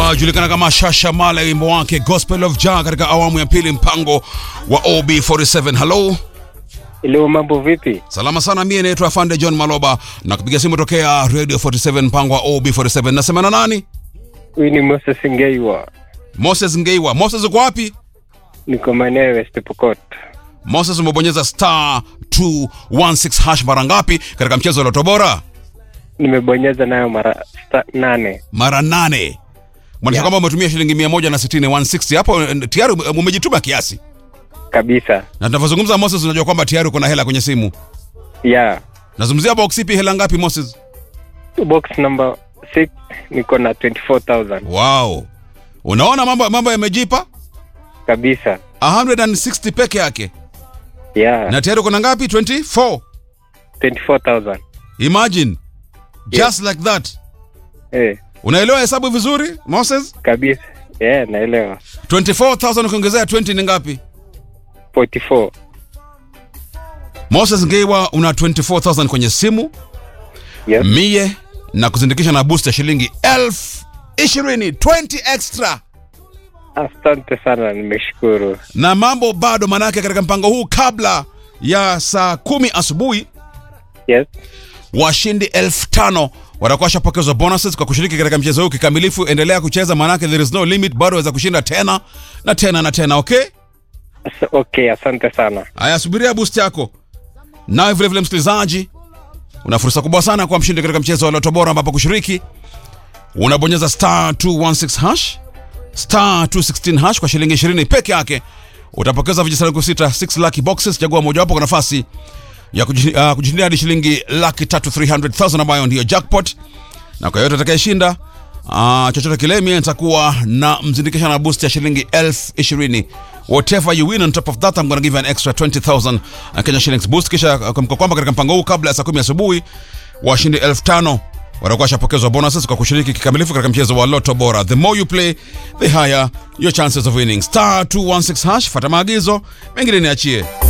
anajulikana kama Shasha Mala, wimbo wake Gospel of Jah katika awamu ya pili, mpango wa OB47. Hello, Leo mambo vipi? salama sana. Mie naitwa Afande John Maloba na kupiga simu tokea Radio 47, mpango wa OB47. Nasema na nani? Huyu ni Moses Ngeiwa, Moses Ngeiwa. Moses, uko wapi? niko maeneo ya West Pokot. Moses, umebonyeza star 216 hash mara ngapi katika mchezo wa Loto Bora? Nimebonyeza nayo mara sta, nane. Mara nane. Maanisha Yeah. kwamba umetumia shilingi 160 160 hapo, eh, tayari ume- umejituma kiasi. kabisa. Na tunavyozungumza Moses, unajua kwamba tayari uko na hela kwenye simu. Yeah. Nazungumzia box ipi, hela ngapi Moses? Box number 6 niko na 24000 Wow. Unaona mambo mambo yamejipa? kabisa. 160 peke yake. Yeah. Na tayari uko na ngapi? 24. 24000 Imagine. Just like that. eh, Unaelewa hesabu vizuri Moses? kabisa. Yeah, naelewa. 24000 ukiongezea 20 ni ngapi? 44 Moses Ngeiwa una 24000 kwenye simu. yes. Mie na kuzindikisha na booster shilingi elfu ishirini 20 extra. Asante sana, nimeshukuru. Na mambo bado manake katika mpango huu kabla ya saa kumi asubuhi Yes. washindi elfu tano watakuwa washapokezwa bonuses kwa kushiriki katika mchezo huu kikamilifu. Endelea kucheza, maanake there is no limit, bado waweza kushinda tena na tena na tena. Okay, As- Okay, asante sana. haya, subiria boost yako. Nawe vile vile, msikilizaji, una fursa kubwa sana kwa mshindi katika mchezo wa Loto Bora, ambapo kushiriki unabonyeza star 216 hash star 216 hash kwa shilingi 20 peke yake utapokeza vijisanduku sita 6 lucky boxes. Chagua mojawapo kwa nafasi ya kuji- ah, kujishindia hadi shilingi laki tatu 300,000 ambayo ndiyo jackpot, na kwa yote atakayeshinda uh, chochote kile, mie nitakuwa na mzindikisha na boost ya shilingi elfu ishirini. Whatever you win on top of that I'm gonna give you an extra 20,000 Kenya shillings boost. Kisha uh, kumbuka kwamba katika mpango huu kabla ya saa kumi asubuhi washindi elfu tano watakuwa washapokezwa bonuses kwa kushiriki kikamilifu katika mchezo wa Lotto Bora. The more you play, the higher your chances of winning. Star 216 hash, fata maagizo, mengine niachie.